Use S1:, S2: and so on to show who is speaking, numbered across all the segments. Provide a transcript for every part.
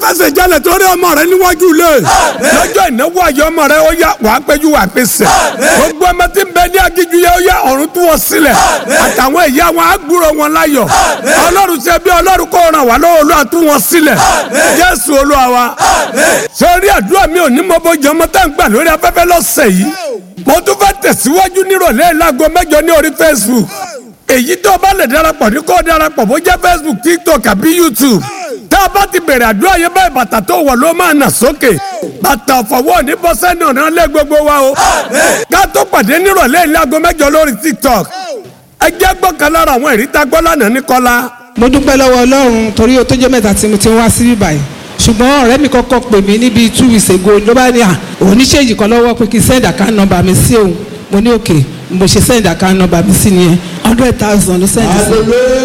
S1: fẹsẹ̀ jalè torí ọmọ rẹ níwájú ilé lọ́jọ́ ìnáwó ayọ̀ ọmọ rẹ ó yá wàá péjú wàá pèsè gbogbo ọmọ tí ń bẹ ní agíjú yẹ ó yá ọ̀run tú wọn sílẹ̀ àtàwọn ìyá wọn á gbúrò wọn láyọ̀ ọlọ́run ṣe bí ọlọ́run kó ràn wá lọ́wọ́ olúwa tú wọn sílẹ̀ jésù olúwa wa sórí àdúrà mi ò ní mọ bójú ọmọ tá ń gbà lórí afẹ́fẹ́ lọ́sẹ̀ yìí mo tún fẹ́ tẹ̀síwájú nírọ̀lẹ́ láago mẹ́jọ ní orí facebook èyí tó bá lè darapọ̀ ní kó darapọ̀ bó jẹ́ facebook tiktok àbí youtube tá a bá ti bẹ̀rẹ̀ àdúrà yẹn báyìí bàtà tó wọ̀ ló máa nà sókè bàtà ọ̀fọ̀wọ́ ní bọ́sẹ́nì ọ̀nà lé gbogbo wa o ká tó pàdé nírọ̀lẹ́ láago mẹ́jọ lórí tiktok ẹ jẹ́ gbọ́kàn lára àwọn ìrí tá a gbọ́ lánàá ní kọ́lá
S2: mo dúpẹ́ lọ́wọ́ ọlọ́run torí o tó jẹ́ mẹ́ta tí mo ti ń wá sí bíbáyìí ṣùgbọ́n ọ̀rẹ́ mi kọ́kọ́ pè mí níbi two weeks ago ló bá ní à òun ní ṣéǹjì kan lọ́wọ́ pé kí n send account number mi sí òun mo ní òkè mo ṣe send account number mi sí nìyẹn hundred thousand ló send sí.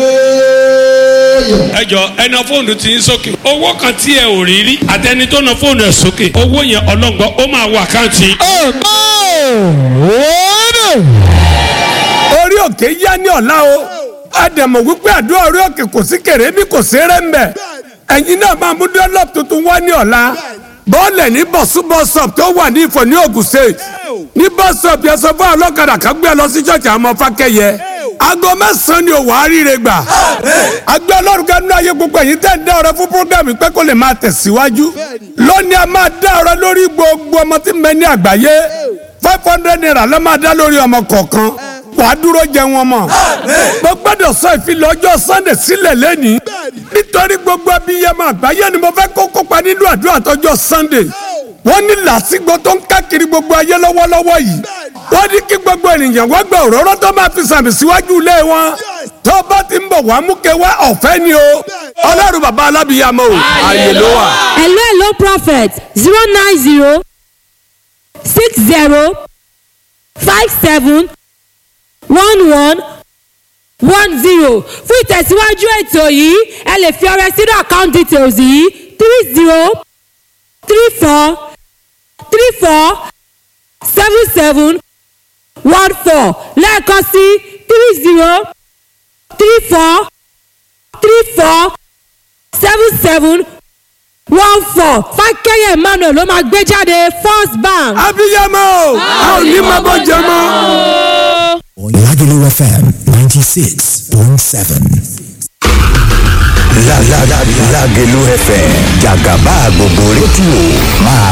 S3: ẹ jọ ẹ na fóònù tí ń sókè owó kan tí ẹ ò rí rí àtẹni tó na fóònù ẹ sókè owó yẹn ọlọ́ngbọ́n ó máa wọ àkáǹtì.
S1: orí òkè yá ní ọ̀la o àdèmọ̀ wípé àdúrà orí òkè kò sí kèrè bí kò sí rẹ̀ ń bẹ̀ ẹ̀yin náà máa mú dọ́lọ́pù tuntun wá ní ọ̀la bọ́ọ̀lẹ̀ ní bọ̀sú bọ́sọ̀p tó wà ní ìfọ̀ ní Ògùn state ní bọ́sọ̀p yẹn sọ fún ọlọ́kadà kan gbé lọ sí ṣọ́ọ̀ṣì àwọn fákẹ́yẹ aago mẹ́sàn-án ni òwò àríire gbà agbẹ́ ọlọ́run kan nínú ayé gbogbo ẹ̀yin tẹ́ ń dá ọrẹ fún programme pé kó lè máa tẹ̀síwájú lónìí a máa dá ọrẹ lórí gbogbo ọmọ tí ń bẹ ní àgbáyé five hundred naira ló máa dá lórí ọmọ kọ̀ọ̀kan wàá dúró jẹ wọn mọ. mo gbọ́dọ̀ sọ ìfilọ̀ ọjọ́ sunday sílẹ̀ lẹ́nìí nítorí gbogbo abiyamọ àgbáyé ni mo fẹ́ kó kópa nínú àdúrà tọjọ́ sunday. wọ́n ní làásìgbò tó ń káàkiri gbogbo ayé lọ́wọ́lọ́wọ́ yìí. wọ́n ní kí gbogbo ènìyàn wá gba òróró tó máa fi sàmì síwájú ilé wọn. tó bá ti ń bọ̀ wá mú ké wá ọ̀fẹ́ ni o. ọlọ́run bàbá alábìyamọ o ààyè ló wà.
S4: hello hello prophet zero nine zero six zero five seven one one one zero fún ìtẹ̀síwájú ètò yìí ẹ lè fi ọrẹ sínú account details yìí three zero three four three four seven seven one four lẹ́ẹ̀kan sí three zero three four three four seven seven one four fákẹ́yẹ̀ emmanuel ló máa gbé jáde first bank.
S1: abiyamọ o a ò ní máa bọ́ jẹ mọ́.
S5: Lagelu FM 96.7.
S6: Lagelu FM jàgàbá gbogbo rédíò máa